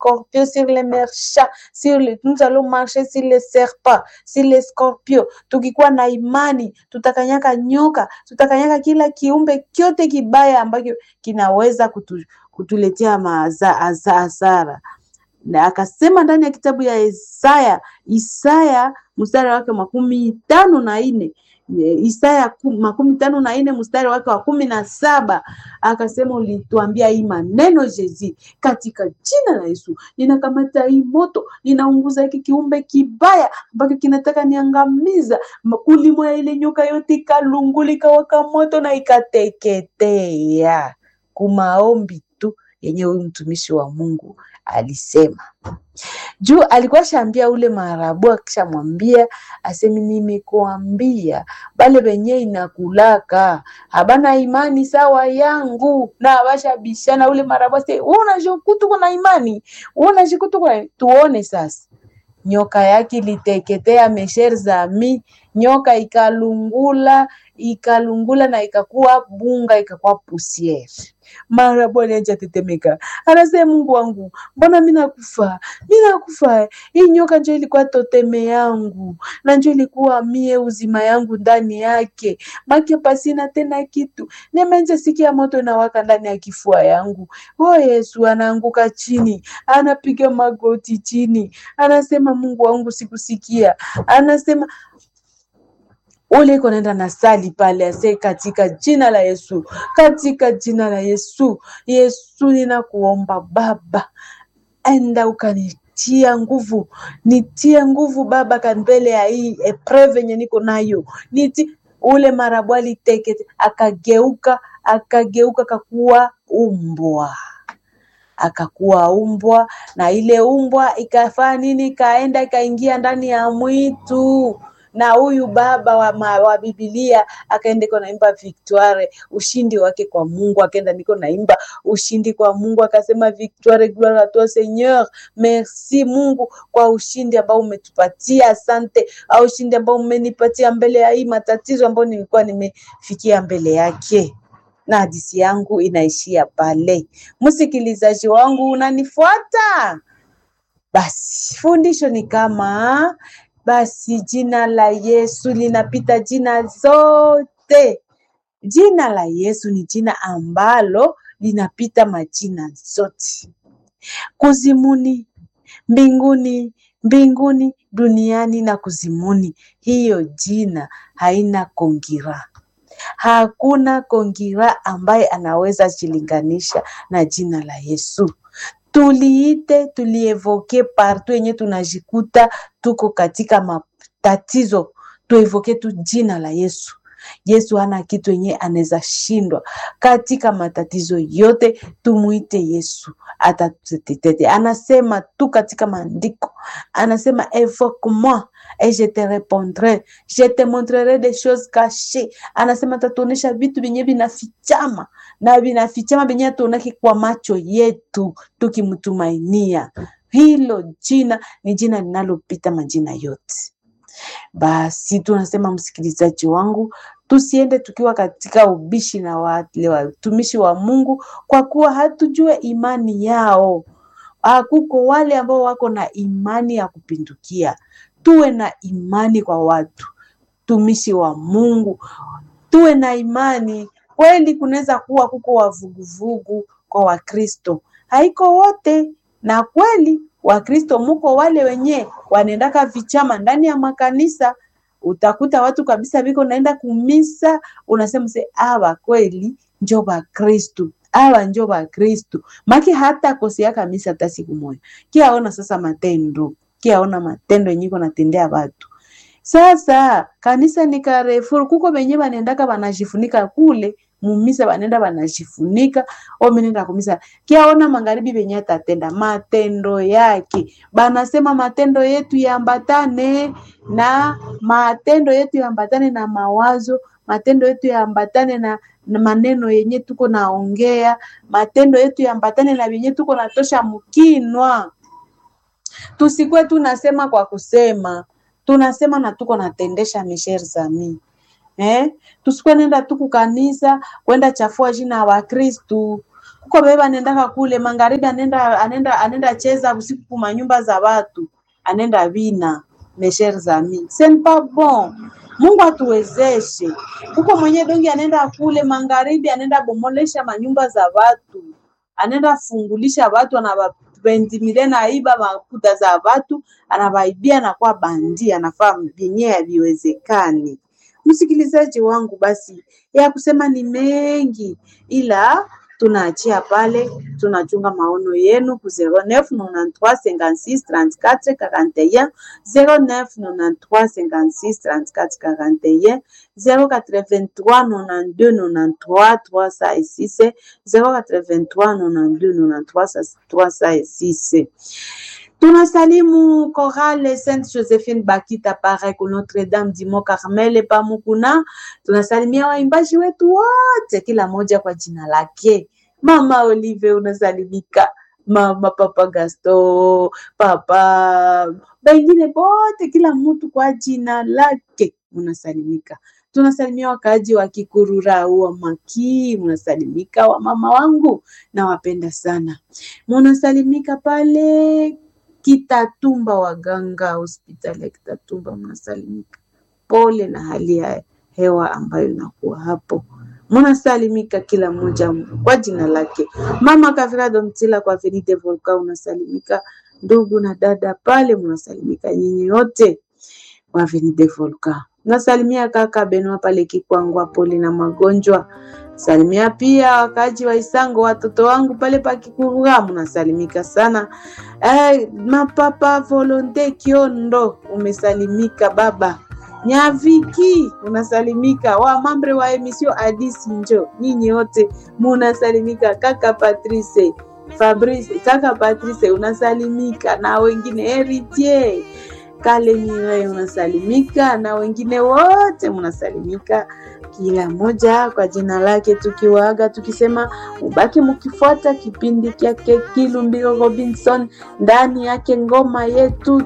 scorpions, sur les méchants, sur les, nous allons marcher sur les serpents, sur les scorpions. Tukikuwa na imani, tutakanyaka nyoka, tutakanyaka kila kiumbe kyote kibaya ambacho kinaweza kutu, kutuletea maaza- aza- hasara na akasema ndani ya kitabu ya Isaya, Isaya mstari wake makumi tano na nne Isaya ku- makumi tano na nne mstari wake wa kumi na saba akasema, ulituambia hii maneno Jezi, katika jina la Yesu ninakamata hii moto, ninaunguza hiki kiumbe kibaya ambacho kinataka niangamiza. Kulimo ya ile nyoka yote ikalungula, ikawaka moto na ikateketea. Kumaombi tu yenye huyu mtumishi wa Mungu alisema juu alikuwa shaambia ule marabu, akishamwambia asemi, nimekuambia bale benye inakulaka habana imani sawa yangu na abashabishana. Ule marabu ase unajikuta kuna imani, unajikuta kuna tuone sasa nyoka yake iliteketea mesher zami, nyoka ikalungula ikalungula na ikakuwa bunga ikakuwa pusiere. Mara bwana anja tetemeka, anasema Mungu wangu, mbona mimi nakufa, mimi nakufa. Hii nyoka njo ilikuwa toteme yangu na njo ilikuwa mie uzima yangu ndani yake, make pasina tena kitu. Nimeanza sikia moto inawaka ndani ya kifua yangu. O Yesu, anaanguka chini, anapiga magoti chini, anasema Mungu wangu, sikusikia. Anasema ule iko naenda na sali pale ase, katika jina la Yesu, katika jina la Yesu. Yesu, ninakuomba Baba, enda ukanitia nguvu, nitie nguvu Baba, ka mbele ya hii epreve yenye niko nayo niti ule marabu alitekete, akageuka akageuka, akakuwa umbwa akakuwa umbwa, na ile umbwa ikafanya nini? Ikaenda ikaingia ndani ya mwitu na huyu baba wa, ma, wa Biblia akaenda iko naimba victoire, ushindi wake kwa Mungu. Akaenda niko naimba ushindi kwa Mungu, akasema victoire, gloire à toi Seigneur, merci Mungu kwa ushindi ambao umetupatia, asante au ushindi ambao umenipatia mbele ya hii matatizo ambayo nilikuwa nimefikia mbele yake na hadisi yangu inaishia pale. Msikilizaji wangu, unanifuata? Basi fundisho ni kama basi, jina la Yesu linapita jina zote. Jina la Yesu ni jina ambalo linapita majina zote, kuzimuni, mbinguni, mbinguni, duniani na kuzimuni. Hiyo jina haina kongira Hakuna kongira ambaye anaweza jilinganisha na jina la Yesu. Tuliite, tulievoke partout yenye tunajikuta tuko katika matatizo, tuevoke tu jina la Yesu. Yesu hana kitu yenye anaweza shindwa katika matatizo yote. Tumuite Yesu atatutetete. Anasema tu katika maandiko, anasema evoque moi et je te répondrai, je te montrerai des choses cachées. Anasema atatuonesha vitu vyenye vinafichama na vinafichama vyenye tuonake kwa macho yetu tukimtumainia. Hilo jina ni jina linalopita majina yote. Basi tunasema msikilizaji wangu, tusiende tukiwa katika ubishi na wale watumishi wa Mungu, kwa kuwa hatujue imani yao. Ah, kuko wale ambao wako na imani ya kupindukia. Tuwe na imani kwa watu tumishi wa Mungu, tuwe na imani kweli. Kunaweza kuwa kuko wavuguvugu kwa Wakristo, haiko wote, na kweli Wakristo muko wale wenye wanaendaka vichama ndani ya makanisa. Utakuta watu kabisa viko naenda kumisa, unasema se awa kweli njo Bakristu, awa njo Bakristu maki hata koseaka misa hata siku moja. Kiaona sasa matendo, kiaona matendo yenye iko natendea watu sasa kanisa ni Carrefour, kuko benye banendaka banajifunika kule mumisa, banenda banajifunika omenenda kumisa. Kiaona magharibi benye atatenda matendo yake, banasema matendo yetu yaambatane na matendo yetu yaambatane na mawazo, matendo yetu yaambatane na, na maneno yenye tuko naongea, matendo yetu yaambatane na benye tuko natosha mkinwa. Tusikwe tunasema kwa kusema tunasema na tuko natendesha mishere zami eh? Tusikwe nenda tuku kanisa kwenda chafua jina ya Wakristu kuko beba anendaka kule magharibi, anenda anenda anenda cheza usiku kuma nyumba za watu, anenda vina mes chers amis, ce n'est pas bon. Mungu atuwezeshe. Kuko mwenye dongi anenda kule magharibi, anenda bomolesha manyumba za watu, anenda fungulisha watu, anabapendimile naiba makuta za watu, anabaibia, anakuwa bandi, anafaa vyenye haviwezekani. Msikilizaji wangu, basi ya kusema ni mengi, ila tunaachia pale, tunachunga maono yenu ku 09 93 56 34 41 09 93 56 34 41 083 92 93 306 083 92 93 306 Tunasalimu Chorale Sainte Josephine Bakita Parek Notre Dame du Mont Carmel Pamukuna. Tunasalimia waimbaji wetu wote, kila moja kwa jina lake. Mama Olive unasalimika, mama Papa Gasto, papa bengine bote, kila mtu kwa jina lake unasalimika. Tunasalimia wakaaji wa Kikurura wa Maki, munasalimika. Wa mama wangu nawapenda sana, munasalimika pale Kitatumba, waganga hospitali ya Kitatumba mnasalimika. Pole na hali ya hewa ambayo inakuwa hapo, mnasalimika kila mmoja kwa jina lake. Mama Kavira Domtila kwa Verite Volka unasalimika. Ndugu na dada pale mnasalimika, nyinyi wote wa Verite Volka. Nasalimia kaka Benua pale Kikwangwa, pole na magonjwa. Salimia pia wakaji wa Isango, watoto wangu pale pa Kikurura, mnasalimika sana. Eh, mapapa Volonte Kiondo umesalimika, baba Nyaviki unasalimika, wa mambre wa emisio Adis Njo, nyinyi wote munasalimika. Kaka Patrice Fabrice, kaka Patrice unasalimika, na wengine Heritier Kale Mire unasalimika, na wengine wote munasalimika kila moja kwa jina lake, tukiwaaga tukisema ubaki mkifuata kipindi kyake Kilumbiro Robinson ndani yake ngoma yetu